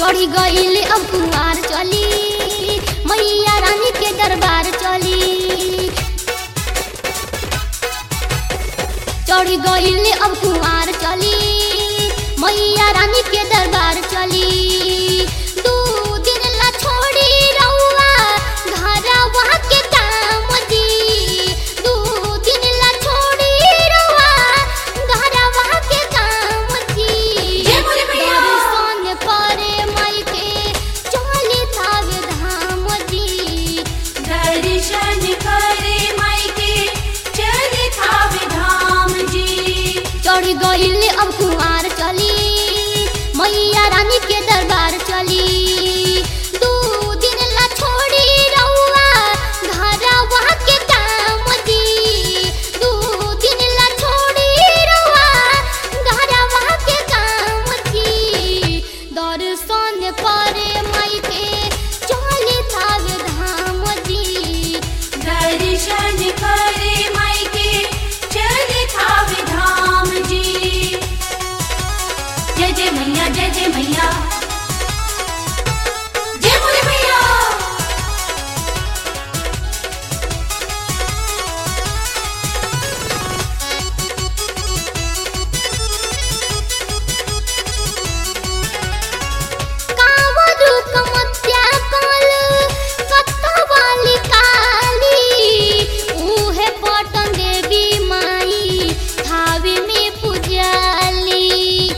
चढ़ी गईल अब कुमार चली मैया रानी के दरबार चली चढ़ी गईल अब कुमार चली मैया रानी के दरबार चली दू दिन ला छोड़ी रउआ घरवा के काम दी दू दिन ला छोड़ी रउआ घरवा के काम दी जय बोले मैया। दर्शन करे माई के चली थावे धाम दी दर्शन करे माई के चले थावे धाम जी चढ़ गईल अब कुमार चली मैया रानी के दरबार चली दू दिन ला छोड़ी रउआ घरवा के काम दी दू दिन ला छोड़ी रउआ घरवा के काम दी दर्शन करे माई के चली थावे धाम दी दर्शन करे माई के चले थावे धाम जी जय जय मैया जय जय मैया जय बोले मैया कावरू कमत्या काल कत्तवाली काली उहे पटन देवी माई थावे में पुजाली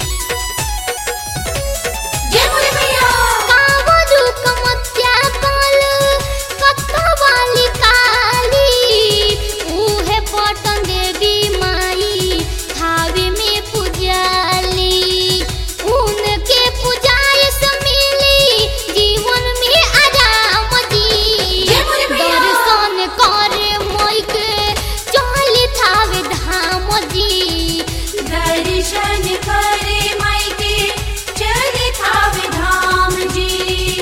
जय बोले मैया कावरू कमत्या काल कत्तवाली काली उहे पटन देवी माई थावे में पुजाली उनके पुजाए से मिली जीवन में आराम दी जय बोले मैया। दर्शन करे मोई के चली थावे धाम दी दर्शन करे माई के चले थावे धाम जी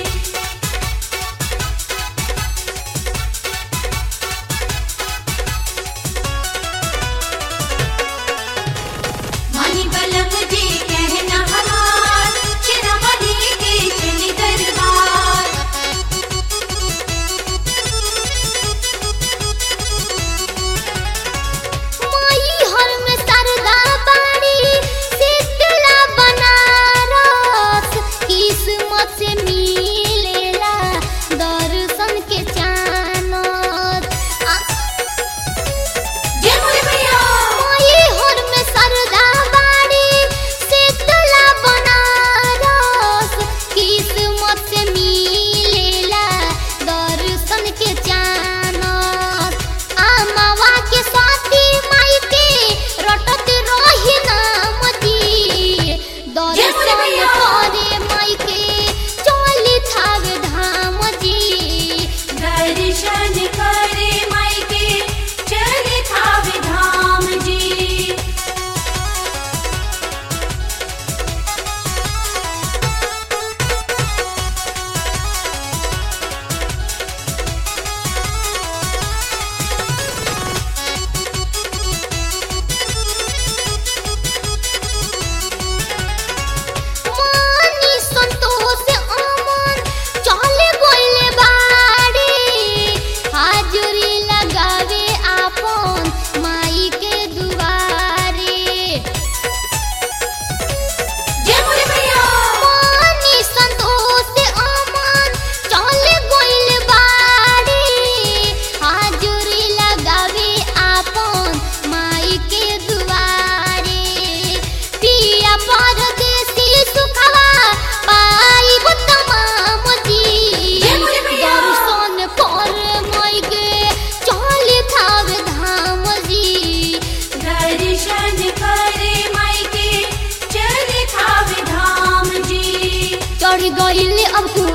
मणि बलक जी कहना हमार चिरवली के चली दरबार माई हर में सरदा बाड़ी शीतला बनारस किस्मत से मिलेला दर्शन के चानत आ- जय बोले मैया माई हर में सरदा बाड़ी शीतला बनारस किस्मत से मिलेला दर्शन के चानत आमावा के साथी माई के रटत रही नाम दी जय बोले दर्शन मैया। करे माई के चली थावे धाम जी दर्शन करे माई के चले थावे धाम जी मानी संतोष अमन चले गइले बाड़ी हाजुरी लगावे आपन माई के दुआरे जय बोले मैया मानी संतोष अमन चले गइले बाड़ी हाजुरी लगावे आपन माई के दुआरे पिया परदेसी सुखवा पाइब तमाम जी जय बोले मैया। दर्शन कर माई के चली थावे धाम जी दर्शन करे माई के चले थावे धाम जी चढ़ गइल अब